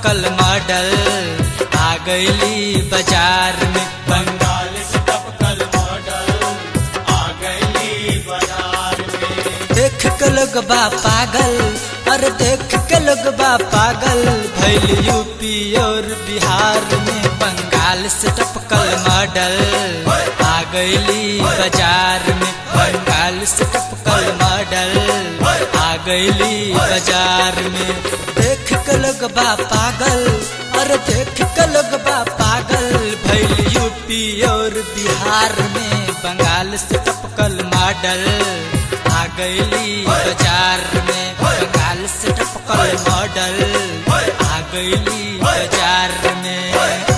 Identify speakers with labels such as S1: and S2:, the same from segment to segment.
S1: टपकल model आ गईली बाजार में
S2: बंगाल से टपकल मॉडल आ गई बाजार में
S1: देख के लोग बा पागल अरे देख के लोग बा पागल भैल यूपी और बिहार में बंगाल से टपकल मॉडल आ गईली बाजार में बंगाल से टपकल मॉडल आ गईली बाजार में देख के लोग बा पागल अरे देख के लोग बा पागल भैल यूपी और बिहार में बंगाल से टपकल मॉडल आ गईली बाजार में बंगाल से टपकल मॉडल आ गईली बाजार में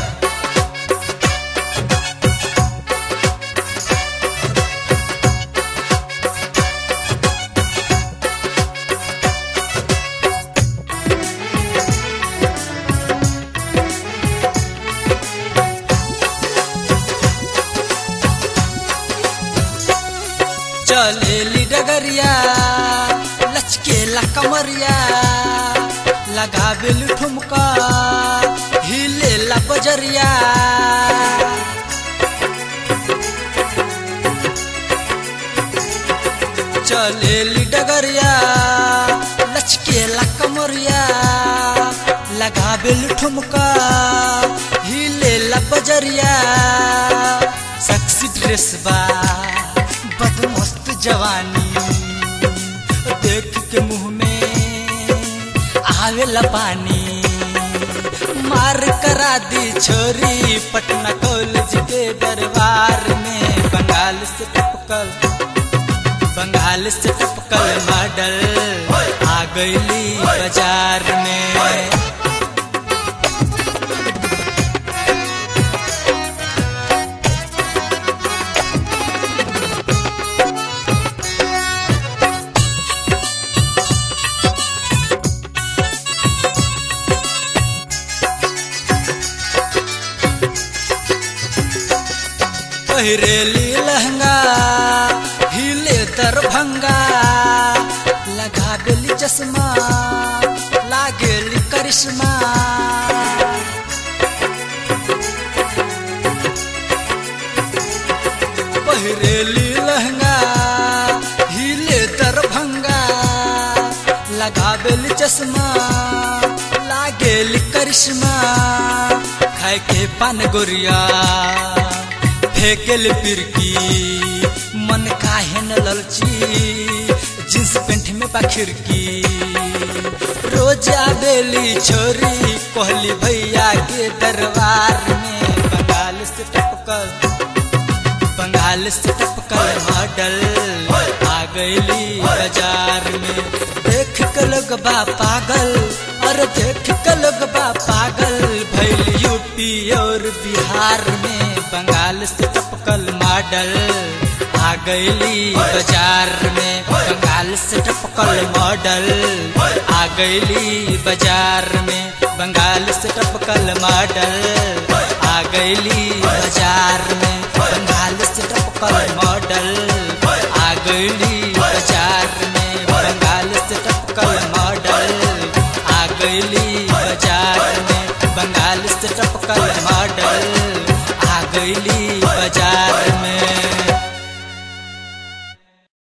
S1: चलेली डगरिया लचकेला कमरिया लगावेली ठुमका हिलेला बजरिया चलेली डगरिया लचकेला कमरिया लगावेली ठुमका हिलेला बजरिया सेक्सी ड्रेस बा बदमस्त जवानी देख के मुंह में आवेला पानी मार करा दी छोरी पटना कॉलेज के दरबार में बंगाल से टपकल बंगाल से टपकल मॉडल आ गईली बाजार में पहिरेली लहंगा हिले दरभंगा लगा बेली चश्मा लागेली करिश्मा पहिरेली लहंगा हिले दरभंगा लगा बेली चश्मा लागेली करिश्मा खाए के पान गोरिया फेंकेल पिरकी मन काहे न ललची जींस पेंट में बा खिड़की रोज आवेली छोरी कोहली भैया के दरबार में बंगाल से टपकल बंगाल से टपकल मॉडल आ गईली बाजार में देख के लोग बा पागल और देख के लोग बा पागल भैल यूपी और बिहार में बंगाल से टपकल मॉडल आ गईली बाजार में बंगाल से टपकल मॉडल आ गईली बाजार में बंगाल से टपकल मॉडल आ गईली बाजार में बंगाल से टपकल मॉडल आ गईली बाजार में बंगाल से टपकल मॉडल आ गईली बाजार में बंगाल से टपकल मॉडल आ गईली